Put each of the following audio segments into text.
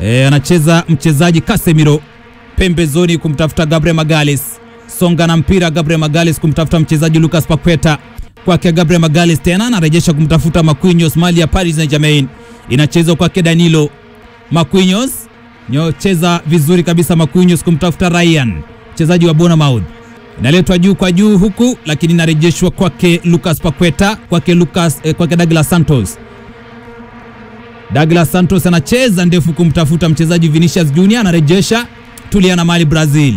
E, anacheza mchezaji Casemiro pembezoni kumtafuta Gabriel Magalhaes. Songa na mpira Gabriel Magalhaes kumtafuta mchezaji Lucas Paqueta. Kwake Gabriel Magalhaes tena anarejesha kumtafuta Marquinhos mali ya Paris Saint-Germain. Inachezwa kwake Danilo. Marquinhos nyocheza vizuri kabisa Marquinhos kumtafuta Ryan mchezaji wa Bournemouth. Inaletwa juu kwa juu huku lakini inarejeshwa kwake Lucas Paqueta, kwake Lucas eh, kwake Douglas Santos. Douglas Santos anacheza ndefu kumtafuta mchezaji Vinicius Junior, anarejesha tulia na mali Brazil.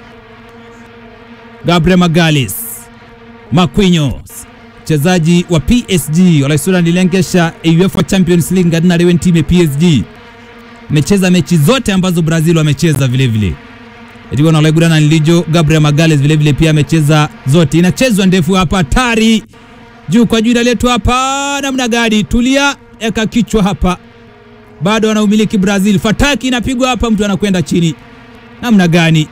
Gabriel Magalhaes, Marquinhos mchezaji wa PSG walaisura nilengesha UEFA Champions League ngadina lewe time PSG mecheza mechi zote ambazo Brazil wamecheza vile vile Etigo na Olaigurana Nilijo Gabriel Magalhaes vile vile pia amecheza zote. Inachezwa ndefu hapa, hatari juu kwa juu, inaletwa hapa namna gani? Tulia, eka kichwa hapa, bado anaumiliki Brazil. Fataki inapigwa hapa, mtu anakwenda chini, namna gani?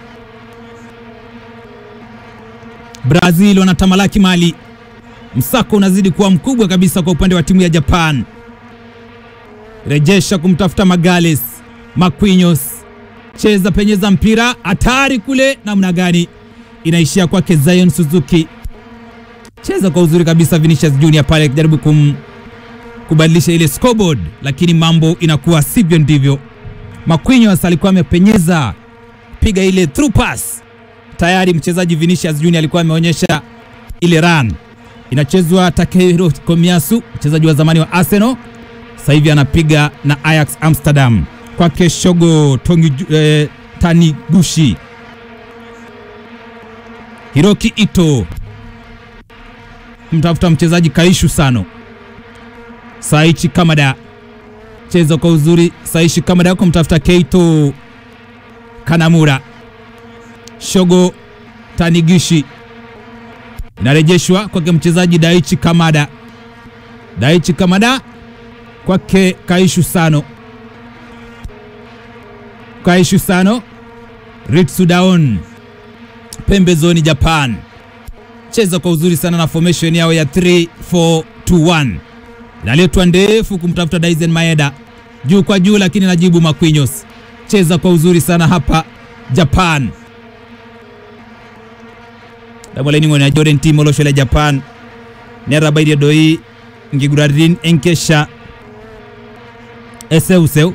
Brazil wanatamalaki mali, msako unazidi kuwa mkubwa kabisa kwa upande wa timu ya Japan. Rejesha kumtafuta Magalhaes, Marquinhos cheza penyeza mpira hatari kule, namna gani? Inaishia kwake Zion Suzuki, cheza kwa uzuri kabisa. Vinicius Junior pale akijaribu kum kubadilisha ile scoreboard, lakini mambo inakuwa sivyo ndivyo. Marquinhos alikuwa amepenyeza piga ile through pass, tayari mchezaji Vinicius Junior alikuwa ameonyesha ile run. Inachezwa Takehiro Komiyasu, mchezaji wa zamani wa Arsenal, sasa hivi anapiga na Ajax Amsterdam kwake Shogo Tongi, eh, Taniguchi Hiroki Ito kumtafuta mchezaji Kaishu Sano Saichi Kamada cheza kwa uzuri Saichi Kamada kumtafuta Keito Kanamura Shogo Taniguchi inarejeshwa kwake mchezaji Daichi Kamada Daichi Kamada kwake Kaishu Sano Kaishu Sano Ritsu Daon pembezoni Japan cheza kwa uzuri sana na formation yao ya 3-4-2-1 inaletwa ndefu kumtafuta Daizen Maeda juu kwa juu, lakini najibu Marquinhos cheza kwa uzuri sana hapa Japan damolainingo na Jordan Timo loshole Japan nerabaidi doi ngigurarin enkesha eseuseu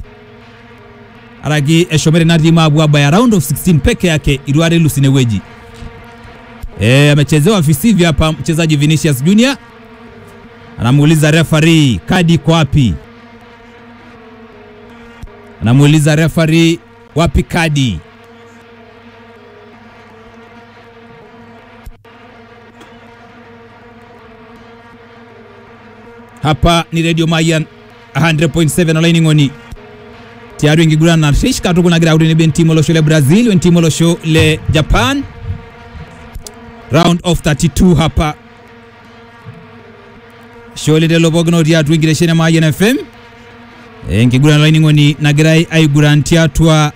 aragi eshomere nadima abwaba ya round of 16 peke yake Irware Lusineweji e, amechezewa visivyo hapa mchezaji Vinicius Junior anamuuliza referee kadi iko wapi? Anamuuliza referee wapi kadi? Hapa ni Radio Mayan 100.7 online ngoni tiari ingigurana na rish katu kuna gira udini ben timo losho le Brazil wen timo losho le Japan round of 32 hapa shole de lobogno dia twingire shene ma Mayan FM ingigurana line ngoni na gira ay gurantia twa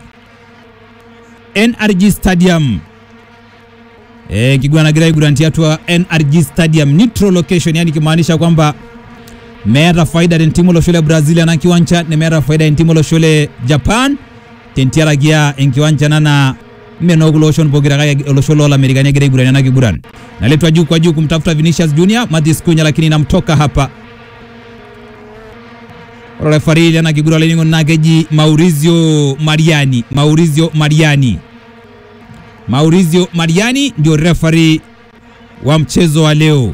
NRG Stadium eh ingigurana na gira ay gurantia twa NRG Stadium neutral location yani kimaanisha kwamba meeta faida den timo lo shule Brazil ana kiwanja ne meeta faida den timo lo shule Japan tentiara gia en kiwanja nana meno lo shon bogira ga lo shule la Amerika ne gere gurani na giguran naletwa juu kwa juu kumtafuta Vinicius Junior Mathis Cunha lakini namtoka hapa referee ana kigura leningo nageji Maurizio Mariani Maurizio Mariani Maurizio Mariani ndio referee wa mchezo wa leo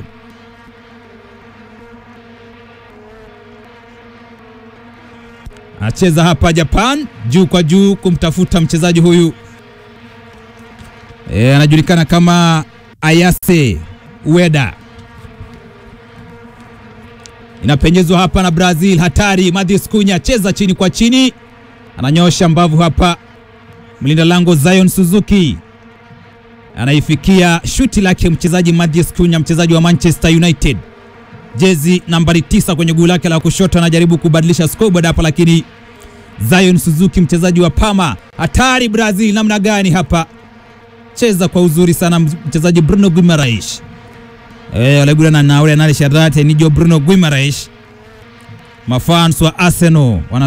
acheza hapa Japan juu kwa juu kumtafuta mchezaji huyu e, anajulikana kama Ayase Ueda. Inapenyezwa hapa na Brazil, hatari. Mathis Cunha cheza chini kwa chini, ananyosha mbavu hapa. Mlinda lango Zion Suzuki anaifikia shuti lake mchezaji Mathis Cunha, mchezaji wa Manchester United jezi nambari tisa kwenye guu lake la kushoto, anajaribu kubadilisha scoreboard hapa, lakini Zion Suzuki mchezaji wa Parma, hatari. Brazil namna gani hapa, cheza kwa uzuri sana mchezaji Bruno Guimaraes eh, alegurana na ule anale sharate nijo Bruno Guimaraes, mafans wa Arsenal wana